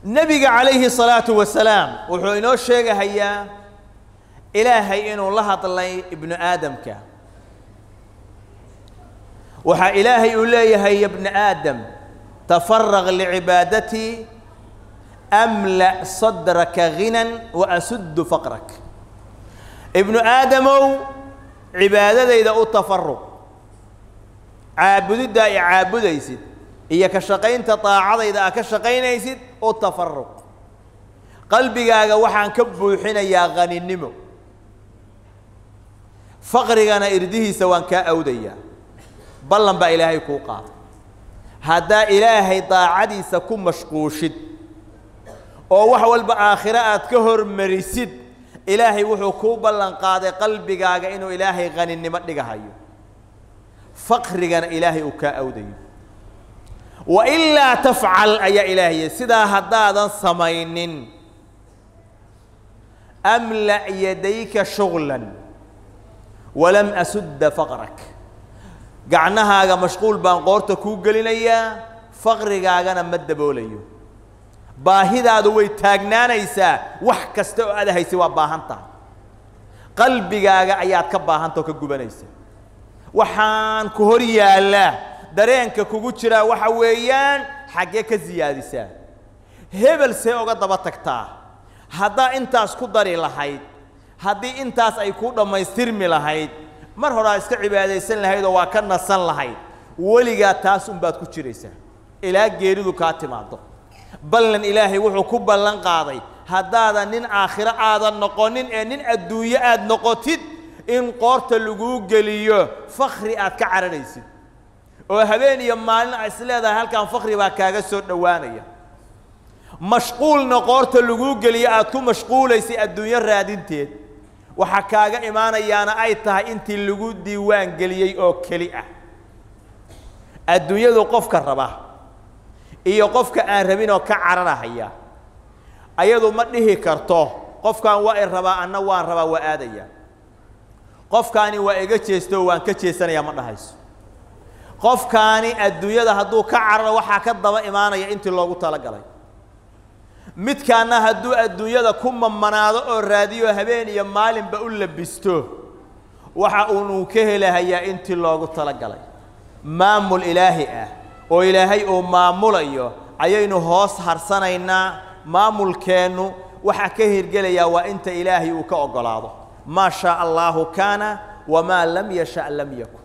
nebiga calayhi salaatu wasalaam wuxuu inoo sheegahayaa ilaahay inuu la hadlay ibnu aadamka waxaa ilaahay uu leeyahay ya bna aadam tafaraq licibaadatii amla sadraka ghinan wa asuddu faqrak ibnu aadamow cibaadadayda u tafaruq caabudiddaa i caabudaysid iyo ka shaqaynta daacadayda aa ka shaqaynaysid u tafaruq qalbigaaga waxaan ka buuxinayaa haninimo faqrigana irdihiisa waan kaa awdayaa ballan baa ilaahay kuu qaaday haddaa ilaahay daacadiisa ku mashquushid oo wax walba aakhiro aad ka hormarisid ilaahay wuxuu kuu ballan qaaday qalbigaaga inuu ilaahay haninimo dhigahayo faqrigana ilaahay uu kaa awdayo wailaa tafcal ayaa ilaahay sidaa haddaadan samaynin amla' yadayka shuglan walam asudda faqrak gacnahaaga mashquul baan qoorta kuu gelinayaa faqrigaagana ma daboolayo baahidaadu way taagnaanaysaa wax kasta oo aad haysa waa baahan tahay qalbigaaga ayaad ka baahanta oo ka gubanaysa waxaan ku hor yaallaa dareenka kugu jiraa waxa weeyaan xaggee ka siyaadisaa hebel see oga daba tagtaa haddaa intaas ku dari lahayd haddii intaas ay kuu dhammaystirmi lahayd mar horaa iska cibaadaysan lahayd oo waa ka nasan lahayd weligaa taas unbaad ku jiraysaa ilaa geeridu kaa timaado ballan ilaahay wuxuu ku ballan qaaday haddaadan nin aakhiro aadan noqonin ee nin adduunyo aad noqotid in qoorta laguu geliyo fakri aad ka cararaysid oo habeen iyo maalin a is leedahay halkan fakri baa kaaga soo dhowaanaya mashquulna qoorta laguu geliyo aad ku mashquulaysay adduunyo raadinteed waxaa kaaga imaanayaana ay tahay intii lagu diiwaan geliyey oo keli ah adduunyadu qofka raba iyo qofka aan rabin oo ka cararahaya ayadu ma dhihi karto qofkan waa i rabaa anna waan rabaa waa aadaya qofkaani waa iga jeesto waan ka jeesanayaa ma dhahayso qofkaani adduunyada hadduu ka cararo waxaa ka daba imaanaya intii loogu talagalay midkaana hadduu adduunyada ku mamanaado oo raadiyo habeen iyo maalinba u labisto waxa uunuu ka helahayaa intii loogu talagalay maamul ilaahi ah oo ilaahay uu maamulayo ayaynu hoos harsanaynaa maamulkeennu waxaa ka hirgelayaa waa inta ilaahay uu ka oggolaado maa shaa allaahu kaana wamaa lam yasha lam yakun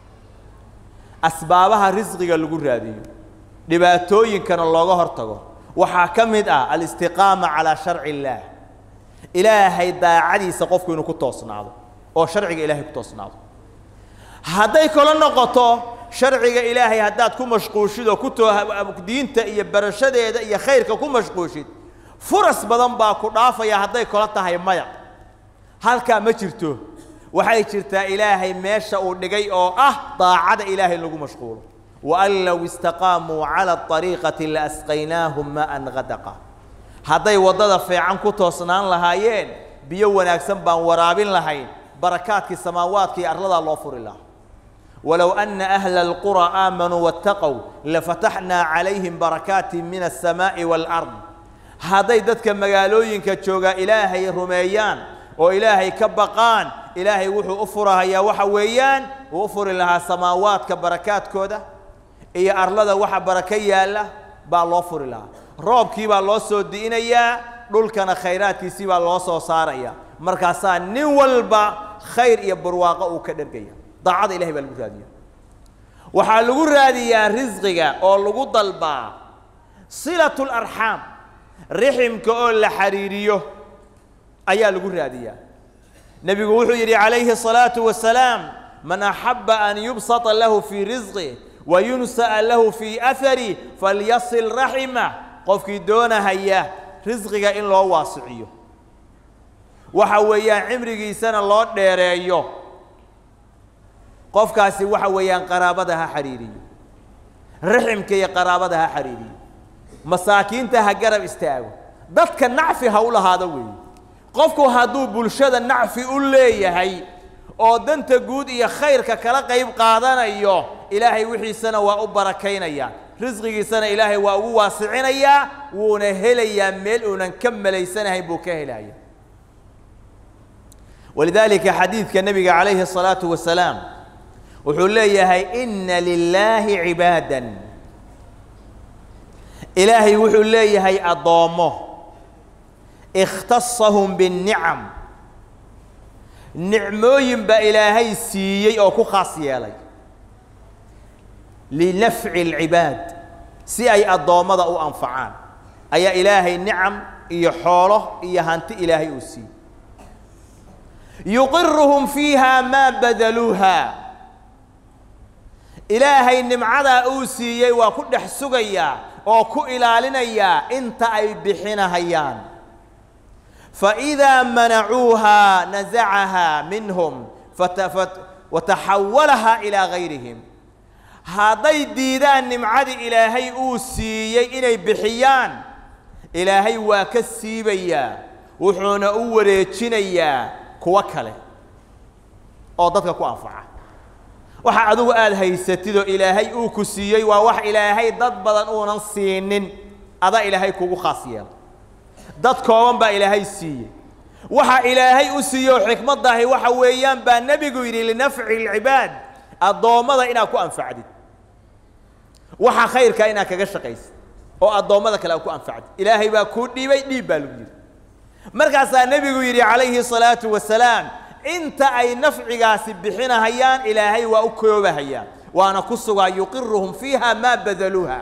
asbaabaha risqiga lagu raadiyo dhibaatooyinkana looga hortago waxaa ka mid ah alistiqaama calaa sharci illaah ilaahay daacadiisa qofku inuu ku toosnaado oo sharciga ilaahay ku toosnaado hadday kalo noqoto sharciga ilaahay haddaad ku mashquushid oo ku too diinta iyo barashadeeda iyo khayrka ku mashquushid furas badan baa ku dhaafaya hadday kalo tahay maya halkaa ma jirto waxay jirtaa ilaahay meesha uu dhigay oo ah daacada ilaahay lagu mashquulo waan low istaqaamuu cala ariiqati laasqaynaahum maan hadaqa hadday waddada fiican ku toosnaan lahaayeen biyo wanaagsan baan waraabin lahayn barakaadkii samaawaadka iyo arladaa loo furi lahaa walow ana ahla alqura aamanuu waataqow lafataxnaa calayhim barakaati min alsamaa'i waalard hadday dadka magaalooyinka joogaa ilaahay rumeeyaan oo ilaahay ka baqaan ilaahay wuxuu u furahayaa waxa weeyaan uu u furi lahaa samaawaadka barakaadkooda iyo arlada waxa barako yaalla baa loo furi lahaa roobkii baa loo soo di'inayaa dhulkana khayraadkiisii baa loo soo saaraya markaasaa nin walba khayr iyo barwaaqo uu ka dhergaya daacada ilahay baa lagu raadiya waxaa lagu raadiyaa risqiga oo lagu dalbaa silatu larxaam riximka oo la xariiriyo ayaa lagu raadiyaa nebigu wuxuu yidhi calayhi الصalaaةu wasalaam man axaba an yubsaطa lahu fii risqi wayunsa'a lahu fii ahari falyasil raximah qofkii doonahaya risqiga in loo waasiciyo waxa weeyaan cimrigiisana loo dheereeyo qofkaasi waxa weeyaan qaraabada ha xariiriyo raximka iyo qaraabada ha xariiriyo masaakiinta ha garab istaago dadka nacfi ha u lahaado weeye qofku hadduu bulshada nacfi u leeyahay oo danta guud iyo khayrka kala qayb qaadanayo ilaahay wixiisana waa u barakaynaya risqigiisana ilaahay waa ugu waasicinayaa wuuna helayaa meel uunan ka malaysanahayn buu ka helaya walidaalika xadiidka nebiga calayhi الsalaaةu wasalaam wuxuu leeyahay ina lilaahi cibaadan ilaahay wuxuu leeyahay addoommo ikhtasahum biاnicam nicmooyin baa ilaahay siiyey oo ku khaas yeelay linafci اlcibaad si ay addoommada u anfacaan ayaa ilaahay nicam iyo xoolo iyo hanti ilaahay uu siiyey yuqiruhum fiiha maa badaluuha ilaahay nimcadaa uu siiyey waa ku dhex sugayaa oo ku ilaalinayaa inta ay bixinahayaan faidaa manacuuhaa nasacahaa minhum wataxawalahaa ilaa gayrihim hadday diidaan nimcadii ilaahay uu siiyey inay bixiyaan ilaahay waa ka siibayaa wuxuuna u wareejinayaa kuwo kale oo dadka ku anfaca waxa adigu aada haysatidoo ilaahay uu ku siiyey waa wax ilaahay dad badan uunan siinin adaa ilaahay kugu khaas yeela dad kooban baa ilaahay siiyey waxa ilaahay u siiyo xikmaddahi waxa weeyaan baa nebigu yidhi linafci اlcibaad addoommada inaad ku anfacdid waxa khayrkaa inaad kaga shaqaysid oo addoommada kale aad ku anfacdid ilaahay baa kuu dhiibay dhiib baa lagu yidhi markaasaa nebigu yidhi calayhi الsalaaةu wasalaam inta ay nafcigaasi bixinahayaan ilaahay waa u koobahayaan waana ku sugaa yuqiruhum fiiha maa badaluuha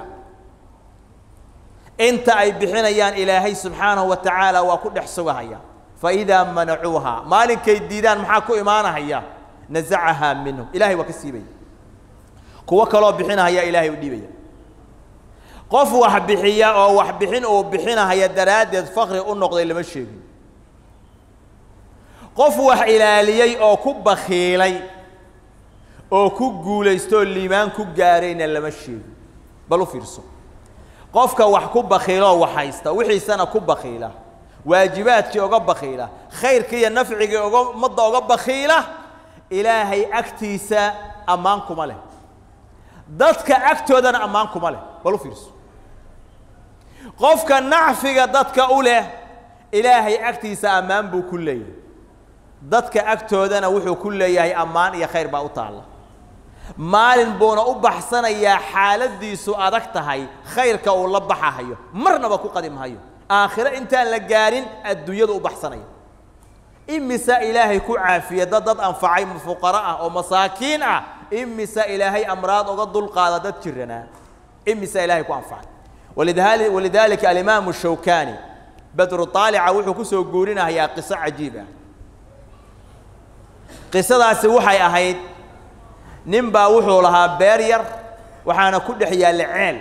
inta ay bixinayaan ilaahay subxaanahu wa tacaala waa ku dhex sugahaya faidaa manacuuha maalinkay diidaan maxaa ku imaanahaya nasacahaa minhum ilahay waa ka siibaya kuwo kaloo bixinahaya ilaahay u dhiibaya qof wax bixiya oo wax bixin uu bixinahaya daraaddeed fakri u noqday lama sheegin qof wax ilaaliyey oo ku bakiilay oo ku guulaystoo liimaan ku gaarayna lama sheegin bal u fiirso qofka wax ku bakiiloo wax haysta wixiisana ku bakiila waajibaadkii oga bakiila khayrkii iyo nafcigii oga ummadda oga bakiila ilaahay agtiisa ammaan kuma leh dadka agtoodana ammaan kuma leh bal u fiirso qofka nacfiga dadka u leh ilaahay agtiisa ammaan buu ku leeyahay dadka agtoodana wuxuu ku leeyahay ammaan iyo khayr baa u taalla maalin buuna u baxsanayaa xaaladiisu adag tahay khayrka uu la baxahayo marnaba ku qadimhayo aakhiro intaan la gaarin adduunyadu u baxsanaya imisa ilaahay ku caafiya dad dad anfacay fuqaro ah oo masaakiin ah imisa ilaahay amraad oga dulqaada dad jiranaa imisa ilaahay ku anfacay walidali walidaalika alimaamu shawkani badru taalica wuxuu ku soo guurinahayaa qiso cajiib ah qisadaasi waxay ahayd nin baa wuxuu lahaa beer yar waxaana ku dhex yaalla ceel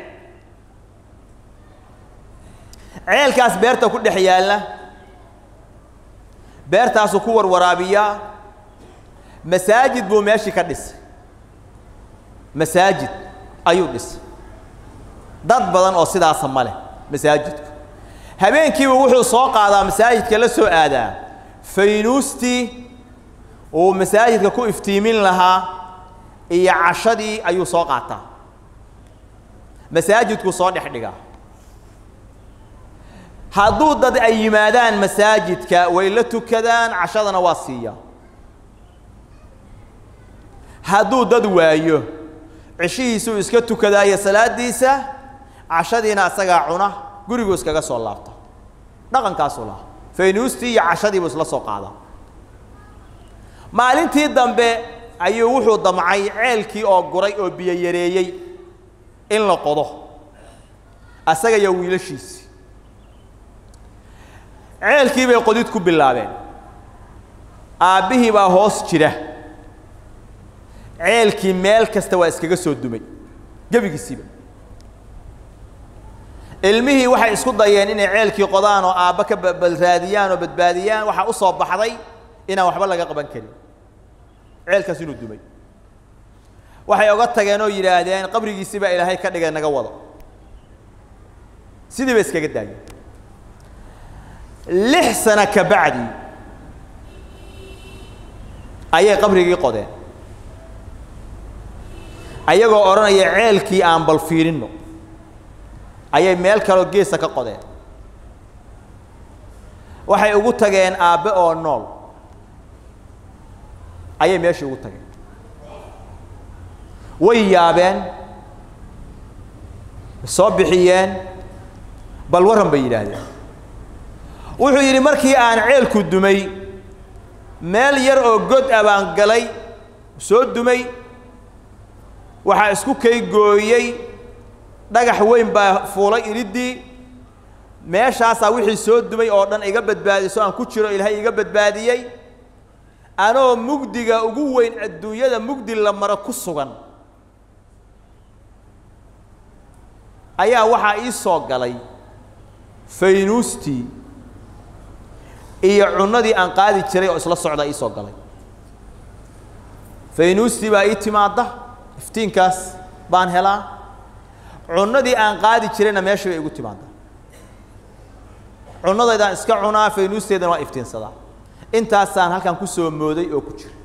ceelkaas beerta ku dhex yaalla beertaasuu ku warwaraabiyaa masaajid buu meeshii ka dhisay masaajid ayuu dhisay dad badan oo sidaasa ma leh masaajidku habeenkiiba wuxuu soo qaadaa masaajidka la soo aadaa faynuustii uu masaajidka ku iftiimin lahaa iyo cashadii ayuu soo qaataa masaajidku soo dhex dhigaa hadduu dad ay yimaadaan masaajidka way la tukadaan cashadana waa siiyaa hadduu dad waayo cishihiisuu iska tukadaayo salaadiisa cashadiina asagaa cuna guriguu iskaga soo laabta dhaqankaasuu lahaa faynuustii iyo cashadiibuu isla soo qaadaa maalintii dambe ayuu wuxuu damcay ceelkii oo guray oo biyo yareeyey in la qodo asaga iyo wiilashiisii ceelkii bay qodid ku bilaabeen aabbihii baa hoos jira ceelkii meel kasta waa iskaga soo dumay gebigiisiiba ilmihii waxay isku dayeen inay ceelkii qodaan oo aabba ka balraadiyaan oo badbaadiyaan waxaa u soo baxday inaan waxba laga qaban karin ceelkaas inuu dumay waxay oga tageen oo yidhaahdeen qabrigiisii baa ilaahay ka dhigay naga wado sidii bay iskaga daayeen lix sano ka bacdi ayay qabrigii qodeen ayagoo odhanaya ceelkii aan bal fiirinno ayay meel kaloo geesa ka qodeen waxay ugu tageen aabbe oo nool ayay meeshii ugu tageen way yaabeen soo bixiyeen bal warran bay yidhaahdeen wuxuu yidhi markii aan ceelku dumay meel yar oo god ah baan galay soo dumay waxaa isku kay gooyey dhagax weyn baa fuulay iliddii meeshaasaa wixii soo dumay oo dhan iga badbaadiso aan ku jiro ilaahay iga badbaadiyey anoo mugdiga ugu weyn adduunyada mugdi la maro ku sugan ayaa waxaa ii soo galay faynuustii iyo cunadii aan qaadi jiray oo isla socda ii soo galay faynuustii baa ii timaadda iftiinkaas baan helaa cunadii aan qaadi jirayna meesha bay igu timaadda cunadaydaan iska cunaa faynuusteedana waa iftiinsadaa intaasaan halkan ku soo mooday oo ku jira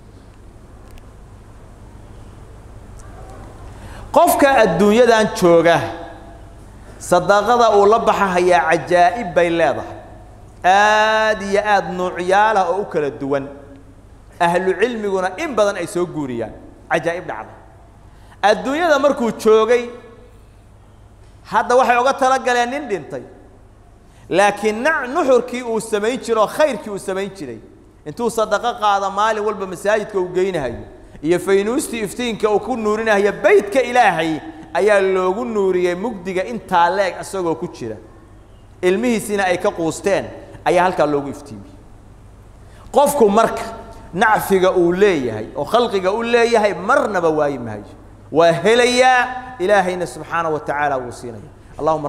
qofka adduunyadan jooga sadaqada uu la baxahayaa cajaa'ib bay leedahay aad iyo aad nuucyaalah oo u kala duwan ahlu cilmiguna in badan ay soo guuriyaan cajaa'ib dhacda adduunyada markuu joogay hadda waxay oga tala galeen nin dhintay laakiin na nuxurkii uu samayn jiro oo khayrkii uu samayn jiray intuu sadaqo qaada maalin walba masaajidka uu geynahayo iyo faynuustii iftiinka uu ku nuurinahayo beytka ilaahay ayaa loogu nuuriyey mugdiga intaa leeg isagoo ku jira ilmihiisina ay ka quusteen ayaa halkaa loogu iftiimiyey qofku marka nacfiga uu leeyahay oo khalqiga u leeyahay marnaba waayi maayo waa helayaa ilaahayna subxaanaه wa tacaala wuu siinaya allahuma